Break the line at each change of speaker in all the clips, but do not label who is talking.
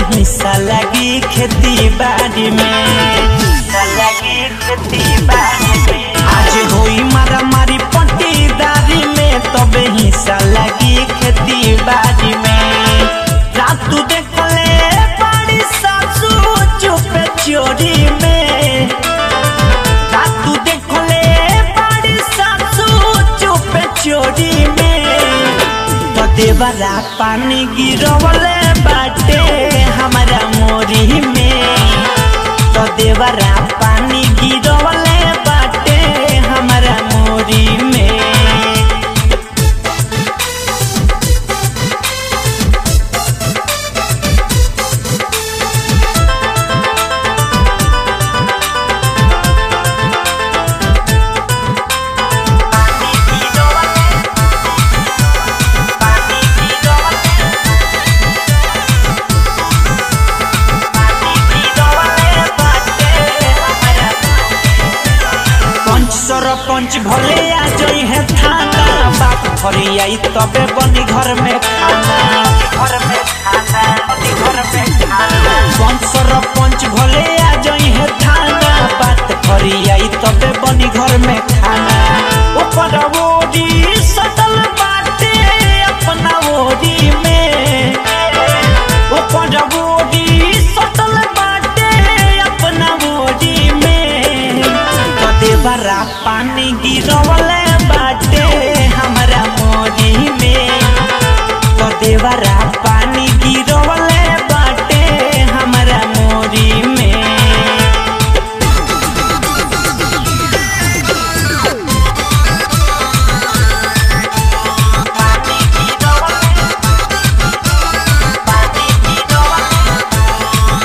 हिस्सा लगी खेती बाड़ी में हिस्सा लगी खेती बाड़ी में आज होई मारा मारी पट्टीदारी में तबे हिस्सा लगी खेती बाड़ी में रातू देखले बड़ी सासू चुपे चोरी में रातू देखले बड़ी सासू चुपे चोरी में तो देवरा पानी गिरवले बाटे हमारा मोरी में तो देवरा पानी गिरवले बाटे हमारा मोरी में पंच सरपंच भले आ जई है थाना बाप घरी आई तबे बनी घर में खाना घर में खाना बनी घर में खाना पंच सरपंच भले आ जई है थाना बात घरी आई तबे बनी घर में खाना ऊपर ओरी सटल बाटे अपना ओरी में ऊपर ओरी सटल बाटे अपना ओरी में कदे बरा पानी गिरवले बाटे हमरा मोरी में कदे बरा पानी गिरवले बाटे हमरा मोरी में पानी गिरवले पानी गिरवले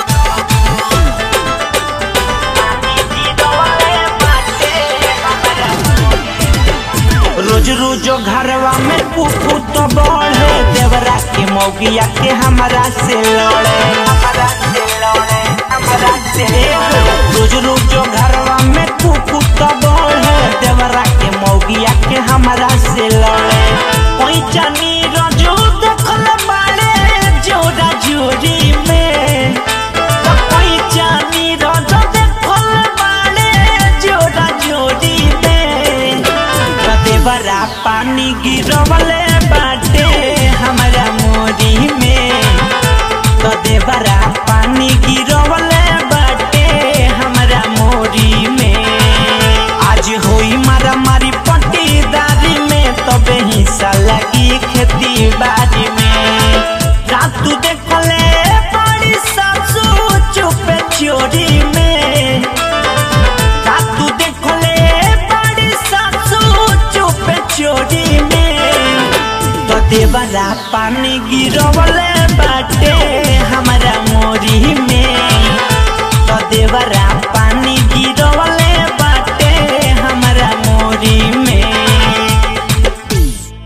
रोज रोज घरवा में कुकू तो बढ़े देवरा के मौगिया के हमारा से लड़े हमारा से लड़े हमारा से रोज रोज घरवा में कुकू तो बढ़े देवरा के मौगिया के हमारा से लड़े कोई जानी रोजो देखल बाड़े जोरा जोरी में तो कोई जानी रोजो देखल बाड़े जोरा जोरी में देवरा पानी गिरवले बाटे हमारा मोरी में तो देवरा पानी गिरवले बाटे हमारा मोरी में आज होई मारा मारी पट्टीदारी में तबे हिस्सा लगी खेती बाड़ी में रातू देखले बड़ी सासू चुपे चोरी में रातू देखले बड़ी सासू चुपे चोरी में तो देवरा पानी गिरवले बाटे हमारा मोरी में तो देवरा पानी